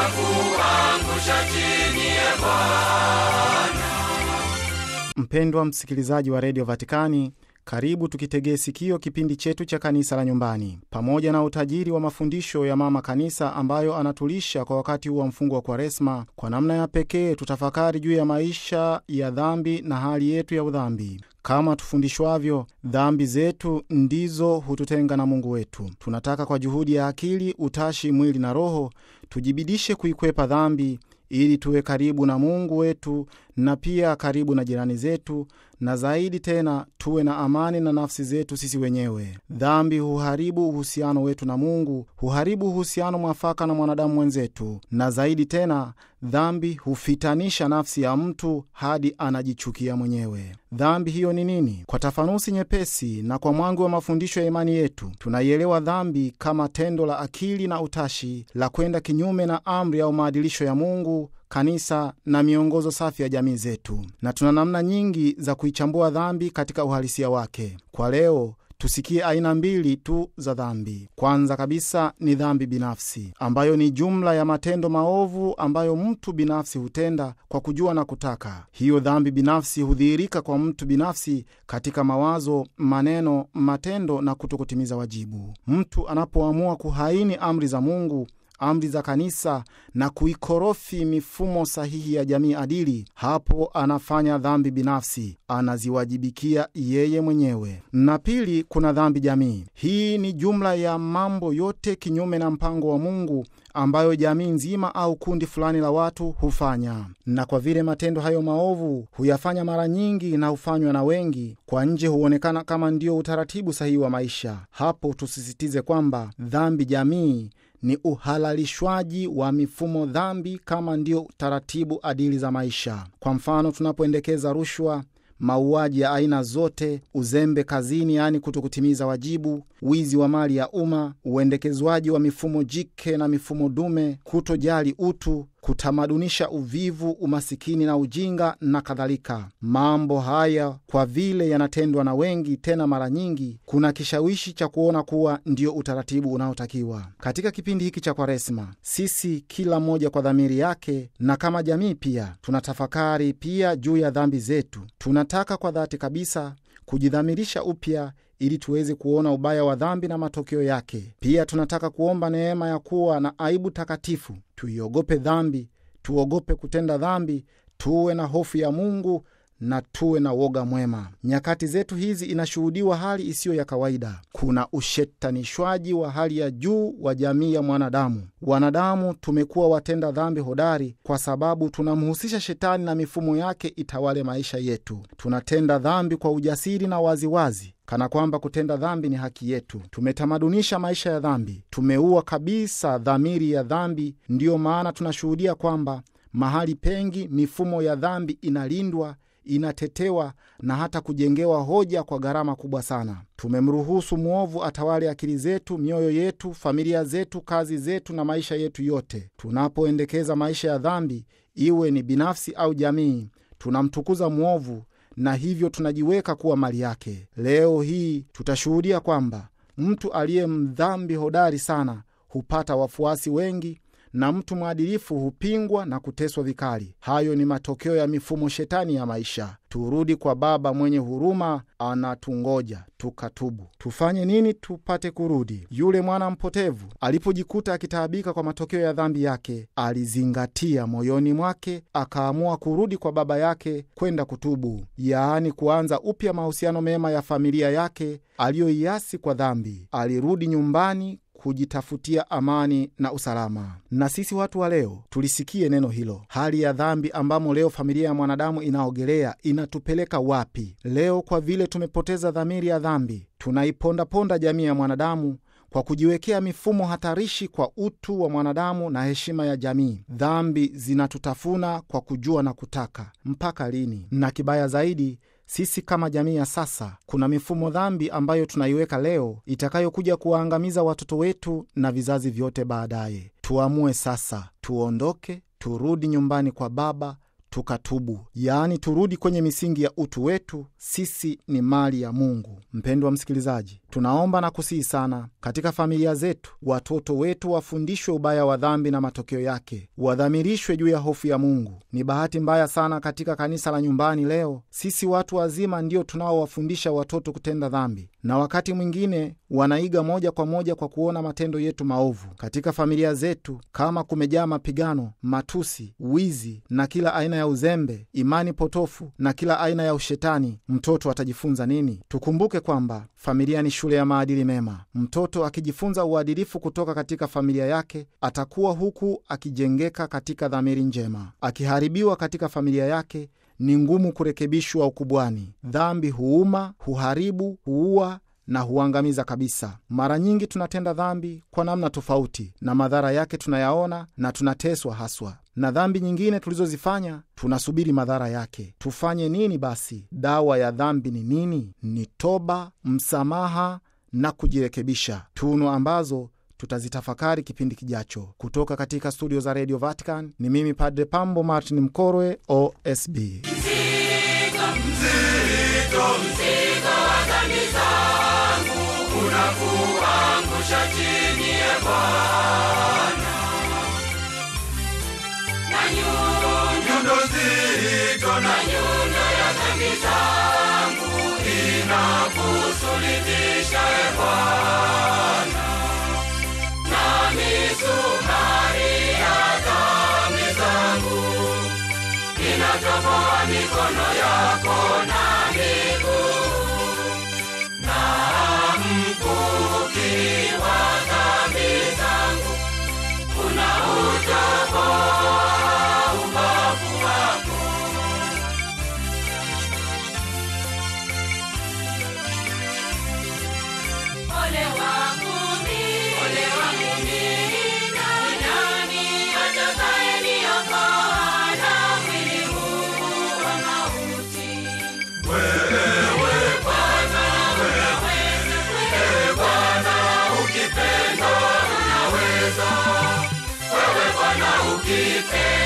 kuangusha chini ya Bwana. Mpendwa msikilizaji wa redio Vatikani, karibu tukitegee sikio kipindi chetu cha kanisa la nyumbani, pamoja na utajiri wa mafundisho ya mama kanisa ambayo anatulisha kwa wakati huu wa mfungo wa Kwaresma. Kwa namna ya pekee tutafakari juu ya maisha ya dhambi na hali yetu ya udhambi. Kama tufundishwavyo, dhambi zetu ndizo hututenga na Mungu wetu. Tunataka kwa juhudi ya akili, utashi, mwili na roho tujibidishe kuikwepa dhambi ili tuwe karibu na Mungu wetu na pia karibu na jirani zetu, na zaidi tena tuwe na amani na nafsi zetu sisi wenyewe. Dhambi huharibu uhusiano wetu na Mungu, huharibu uhusiano mwafaka na mwanadamu mwenzetu, na zaidi tena dhambi hufitanisha nafsi ya mtu hadi anajichukia mwenyewe. Dhambi hiyo ni nini? Kwa tafanusi nyepesi na kwa mwangu wa mafundisho ya imani yetu, tunaielewa dhambi kama tendo la akili na utashi la kwenda kinyume na amri au maadilisho ya Mungu kanisa na miongozo safi ya jamii zetu, na tuna namna nyingi za kuichambua dhambi katika uhalisia wake. Kwa leo tusikie aina mbili tu za dhambi. Kwanza kabisa ni dhambi binafsi, ambayo ni jumla ya matendo maovu ambayo mtu binafsi hutenda kwa kujua na kutaka. Hiyo dhambi binafsi hudhihirika kwa mtu binafsi katika mawazo, maneno, matendo na kutokutimiza wajibu. Mtu anapoamua kuhaini amri za Mungu amri za kanisa na kuikorofi mifumo sahihi ya jamii adili, hapo anafanya dhambi binafsi, anaziwajibikia yeye mwenyewe. Na pili, kuna dhambi jamii. Hii ni jumla ya mambo yote kinyume na mpango wa Mungu ambayo jamii nzima au kundi fulani la watu hufanya. Na kwa vile matendo hayo maovu huyafanya mara nyingi na hufanywa na wengi, kwa nje huonekana kama ndio utaratibu sahihi wa maisha. Hapo tusisitize kwamba dhambi jamii ni uhalalishwaji wa mifumo dhambi kama ndio taratibu adili za maisha. Kwa mfano, tunapoendekeza rushwa, mauaji ya aina zote, uzembe kazini, yaani kutokutimiza wajibu, wizi wa mali ya umma, uendekezwaji wa mifumo jike na mifumo dume, kutojali utu, kutamadunisha uvivu, umasikini na ujinga na kadhalika. Mambo haya kwa vile yanatendwa na wengi, tena mara nyingi, kuna kishawishi cha kuona kuwa ndio utaratibu unaotakiwa. Katika kipindi hiki cha Kwaresma, sisi kila mmoja kwa dhamiri yake na kama jamii pia tunatafakari pia juu ya dhambi zetu. Tunataka kwa dhati kabisa kujidhamirisha upya ili tuweze kuona ubaya wa dhambi na matokeo yake. Pia tunataka kuomba neema ya kuwa na aibu takatifu, tuiogope dhambi, tuogope kutenda dhambi, tuwe na hofu ya Mungu na tuwe na woga mwema. Nyakati zetu hizi inashuhudiwa hali isiyo ya kawaida. Kuna ushetanishwaji wa hali ya juu wa jamii ya mwanadamu. Wanadamu tumekuwa watenda dhambi hodari kwa sababu tunamhusisha shetani na mifumo yake itawale maisha yetu. Tunatenda dhambi kwa ujasiri na waziwazi kana kwamba kutenda dhambi ni haki yetu. Tumetamadunisha maisha ya dhambi, tumeua kabisa dhamiri ya dhambi. Ndiyo maana tunashuhudia kwamba mahali pengi mifumo ya dhambi inalindwa inatetewa na hata kujengewa hoja kwa gharama kubwa sana. Tumemruhusu mwovu atawale akili zetu, mioyo yetu, familia zetu, kazi zetu na maisha yetu yote. Tunapoendekeza maisha ya dhambi, iwe ni binafsi au jamii, tunamtukuza mwovu na hivyo tunajiweka kuwa mali yake. Leo hii tutashuhudia kwamba mtu aliye mdhambi hodari sana hupata wafuasi wengi na mtu mwadilifu hupingwa na kuteswa vikali. Hayo ni matokeo ya mifumo shetani ya maisha. Turudi kwa Baba mwenye huruma, anatungoja tukatubu. Tufanye nini tupate kurudi? Yule mwana mpotevu alipojikuta akitaabika kwa matokeo ya dhambi yake, alizingatia moyoni mwake, akaamua kurudi kwa baba yake kwenda kutubu, yaani kuanza upya mahusiano mema ya familia yake aliyoiasi kwa dhambi. Alirudi nyumbani kujitafutia amani na usalama. Na sisi watu wa leo tulisikie neno hilo. Hali ya dhambi ambamo leo familia ya mwanadamu inaogelea inatupeleka wapi leo? Kwa vile tumepoteza dhamiri ya dhambi, tunaipondaponda jamii ya mwanadamu kwa kujiwekea mifumo hatarishi kwa utu wa mwanadamu na heshima ya jamii. Dhambi zinatutafuna kwa kujua na kutaka. Mpaka lini? Na kibaya zaidi sisi kama jamii ya sasa, kuna mifumo dhambi ambayo tunaiweka leo itakayokuja kuwaangamiza watoto wetu na vizazi vyote baadaye. Tuamue sasa, tuondoke, turudi nyumbani kwa Baba, tukatubu, yaani turudi kwenye misingi ya utu wetu. Sisi ni mali ya Mungu. Mpendwa msikilizaji, tunaomba na kusihi sana katika familia zetu, watoto wetu wafundishwe ubaya wa dhambi na matokeo yake, wadhamirishwe juu ya hofu ya Mungu. Ni bahati mbaya sana katika kanisa la nyumbani leo, sisi watu wazima ndio tunaowafundisha watoto kutenda dhambi, na wakati mwingine wanaiga moja kwa moja kwa kuona matendo yetu maovu. Katika familia zetu, kama kumejaa mapigano, matusi, wizi na kila aina ya uzembe, imani potofu na kila aina ya ushetani, mtoto atajifunza nini? Tukumbuke kwamba familia ni shule ya maadili mema. Mtoto akijifunza uadilifu kutoka katika familia yake, atakuwa huku akijengeka katika dhamiri njema. Akiharibiwa katika familia yake, ni ngumu kurekebishwa ukubwani. Dhambi huuma, huharibu, huua na huangamiza kabisa. Mara nyingi tunatenda dhambi kwa namna tofauti, na madhara yake tunayaona na tunateswa haswa na dhambi nyingine tulizozifanya tunasubiri madhara yake. Tufanye nini basi? Dawa ya dhambi ni nini? Ni toba, msamaha na kujirekebisha, tunu ambazo tutazitafakari kipindi kijacho. Kutoka katika studio za Radio Vatican ni mimi Padre Pambo Martin Mkorwe, OSB. Mzigo, mzigo, mzigo wa dhambi zangu unakuangusha chini ya Bwana, na nyundo nzito na nyundo ya dhambi zangu inakusulubisha e Bwana, na misumari ya dhambi zangu inatoboa mikono yako na miguu na mkuki wa dhambi zangu unautoboa ubavu wako. Ole wangu mimi, ole wangu mimi, ni nani atakayeniokoa na mwili huu wa mauti? Wewe Bwana, wewe, wewe Bwana, ukipenda unaweza. Wewe Bwana ukipenda